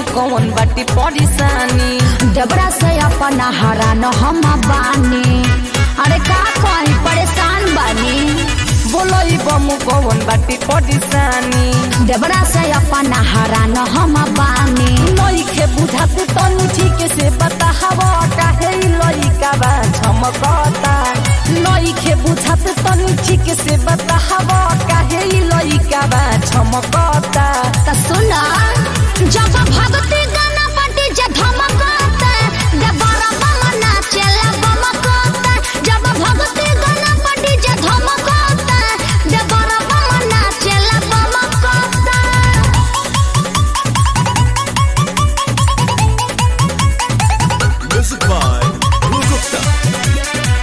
कौन बाटी परेशानी डबरा से अपना हरा न हम बानी अरे का कहीं परेशान बानी बोलो ई बम कौन बाटी परेशानी डबरा से अपना हरा न हम बानी नइखे बुझात तनी ठीक से बताहवा काहे ई लइका बा झमकता नइखे बुझात तनी ठीक से बताहवा काहे ई लइका बा झमकता त सुना जब भगती गाना पटी जे धमकता डबरा बम नाचेला बमकता जब भगती गाना पटी जे धमकता डबरा बम नाचेला बमकता Music by Guru Gupta.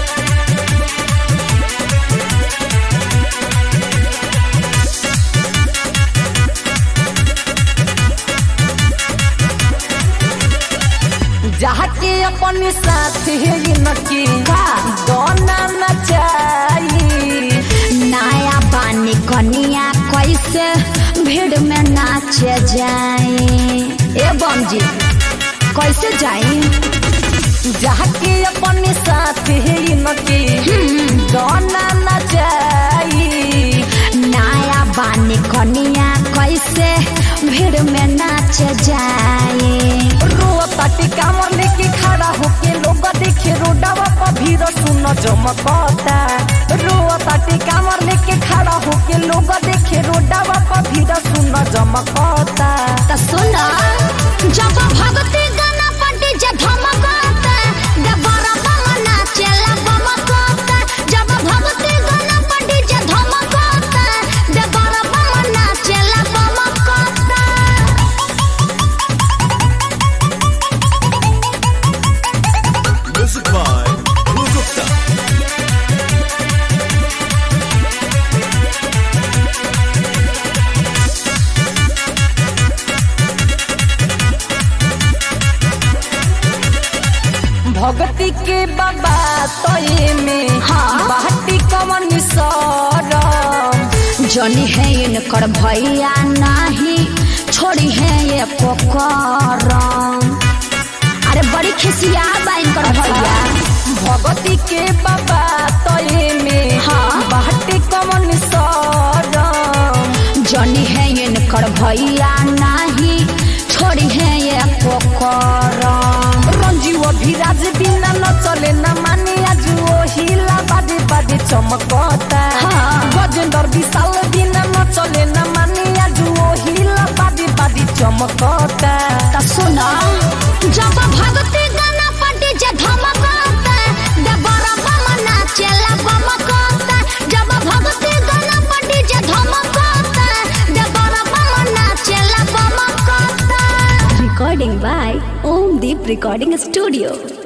जाके अपन साथी नकी का? गाना नचाई नया पानी कनिया कैसे भीड़ में नाचे जाए ए बम जी कैसे जाए जाके अपन साथी नकी गाना नचाई नया पानी कनिया कैसे भीड़ में नाचे जाए रोताटी कामर लेके खड़ा होके लोग देखे रोडवा पर भीड़ सुन जमकता रोताटी कामर लेके खड़ा होके लोग देखे रोडवा पर भीड़ सुन जमकता त सुना जब भगती गाना पटी जे धमकता डबरा बम नाचेला बमकता जब भगती गाना पटी जे धमकता डबरा बम नाचेला बमकता Music by Guru Gupta. भगती के बाबा तोये में हाँ। बाटी कवन सरम जनी है इनकर भैया नाही छोड़ी है ये पोकरम अरे बड़ी खिसिया बा इनकर भैया भगती के बाबा तोये में हाँ। बाटी कवन सरम जनी है इनकर भैया नाही छोड़ी है ये पोकरम रंजीव अभिराज बिना न चले न माने आज ओ हिला बाजे बाजे चमकता हाँ। गजेंद्र विशाल बिना न चले न माने आज ओ हिला बाजे बाजे चमकता त सुना जब भगती गाना पटी जे धमकता डबरा बम नाचेला बमकता जब भगती गाना पटी जे धमकता डबरा बम नाचेला बमकता recording by Om Deep recording studio